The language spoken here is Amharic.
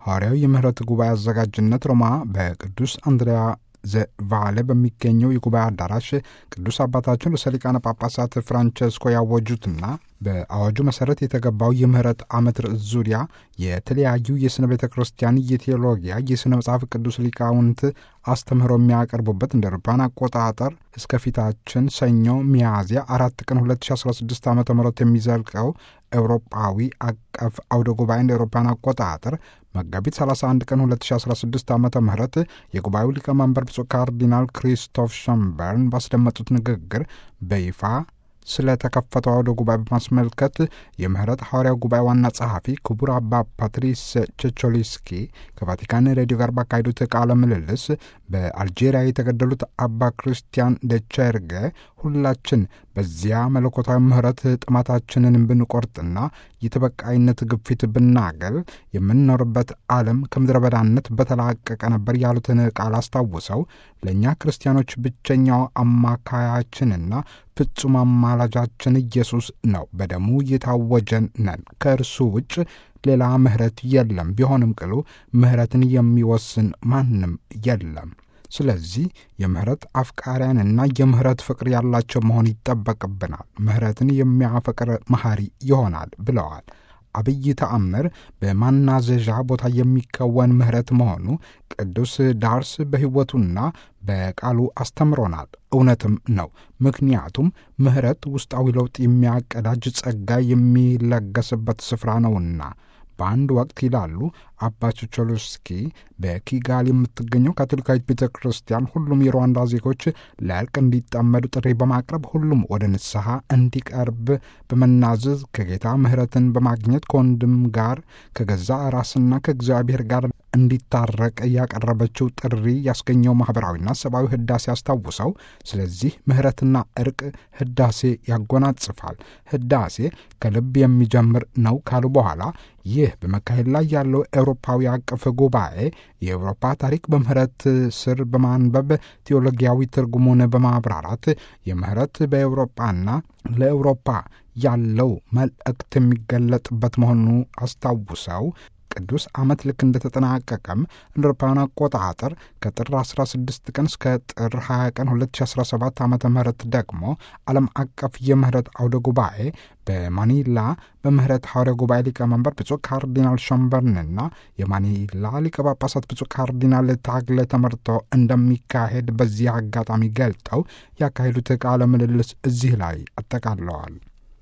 ሐዋርያዊ የምህረት ጉባኤ አዘጋጅነት ሮማ በቅዱስ አንድሪያ ዘቫለ በሚገኘው የጉባኤ አዳራሽ ቅዱስ አባታችን ርዕሰ ሊቃነ ጳጳሳት ፍራንቸስኮ ያወጁትና በአዋጁ መሰረት የተገባው የምህረት ዓመት ርዕስ ዙሪያ የተለያዩ የሥነ ቤተ ክርስቲያን የቴዎሎጊያ የሥነ መጽሐፍ ቅዱስ ሊቃውንት አስተምህሮ የሚያቀርቡበት እንደ አውሮፓውያን አቆጣጠር እስከ ፊታችን ሰኞ ሚያዝያ አራት ቀን 2016 ዓ ም የሚዘልቀው ኤውሮጳዊ አቀፍ አውደ ጉባኤ እንደ አውሮፓውያን አቆጣጠር መጋቢት 31 ቀን 2016 ዓ ም የጉባኤው ሊቀመንበር ብፁዕ ካርዲናል ክሪስቶፍ ሸምበርን ባስደመጡት ንግግር በይፋ ስለተከፈተው አውደ ጉባኤ በማስመልከት የምህረት ሐዋርያው ጉባኤ ዋና ጸሐፊ ክቡር አባ ፓትሪስ ቸቾሊስኪ ከቫቲካን ሬዲዮ ጋር ባካሄዱት ቃለ ምልልስ በአልጄሪያ የተገደሉት አባ ክርስቲያን ደቸርገ ሁላችን በዚያ መለኮታዊ ምህረት ጥማታችንን ብንቆርጥና የተበቃይነት ግፊት ብናገል የምንኖርበት ዓለም ከምድረ በዳነት በተላቀቀ ነበር ያሉትን ቃል አስታውሰው ለእኛ ክርስቲያኖች ብቸኛው አማካያችንና ፍጹም አማላጃችን ኢየሱስ ነው። በደሙ የታወጀን ነን። ከእርሱ ውጭ ሌላ ምህረት የለም። ቢሆንም ቅሉ ምህረትን የሚወስን ማንም የለም። ስለዚህ የምህረት አፍቃሪያንና የምህረት ፍቅር ያላቸው መሆን ይጠበቅብናል። ምህረትን የሚያፈቅር መሐሪ ይሆናል ብለዋል። አብይ ተአምር በማናዘዣ ቦታ የሚከወን ምህረት መሆኑ ቅዱስ ዳርስ በሕይወቱና በቃሉ አስተምሮናል። እውነትም ነው። ምክንያቱም ምህረት ውስጣዊ ለውጥ የሚያቀዳጅ ጸጋ የሚለገስበት ስፍራ ነውና። በአንድ ወቅት ይላሉ አባ ቾቾሎስኪ በኪጋሊ የምትገኘው ካቶሊካዊት ቤተ ክርስቲያን ሁሉም የሩዋንዳ ዜጎች ለእርቅ እንዲጠመዱ ጥሪ በማቅረብ ሁሉም ወደ ንስሐ እንዲቀርብ በመናዘዝ ከጌታ ምሕረትን በማግኘት ከወንድም ጋር ከገዛ ራስና ከእግዚአብሔር ጋር እንዲታረቅ ያቀረበችው ጥሪ ያስገኘው ማኅበራዊና ሰብአዊ ህዳሴ አስታውሰው፣ ስለዚህ ምሕረትና እርቅ ህዳሴ ያጎናጽፋል። ህዳሴ ከልብ የሚጀምር ነው ካሉ በኋላ ይህ በመካሄድ ላይ ያለው ኤውሮፓዊ አቀፍ ጉባኤ የኤውሮፓ ታሪክ በምህረት ስር በማንበብ ቴዎሎጊያዊ ትርጉሙን በማብራራት የምህረት በኤውሮፓና ለኤውሮፓ ያለው መልእክት የሚገለጥበት መሆኑ አስታውሰው ቅዱስ ዓመት ልክ እንደተጠናቀቀም እንደ አውሮፓውያን አቆጣጠር ከጥር 16 ቀን እስከ ጥር 20 ቀን 2017 ዓ ም ደግሞ ዓለም አቀፍ የምህረት አውደ ጉባኤ በማኒላ በምህረት ሐዋርያ ጉባኤ ሊቀመንበር ብፁዕ ካርዲናል ሸምበርንና የማኒላ ሊቀ ጳጳሳት ብፁዕ ካርዲናል ታግለ ተመርቶ እንደሚካሄድ በዚህ አጋጣሚ ገልጠው ያካሄዱት ቃለ ምልልስ እዚህ ላይ አጠቃለዋል።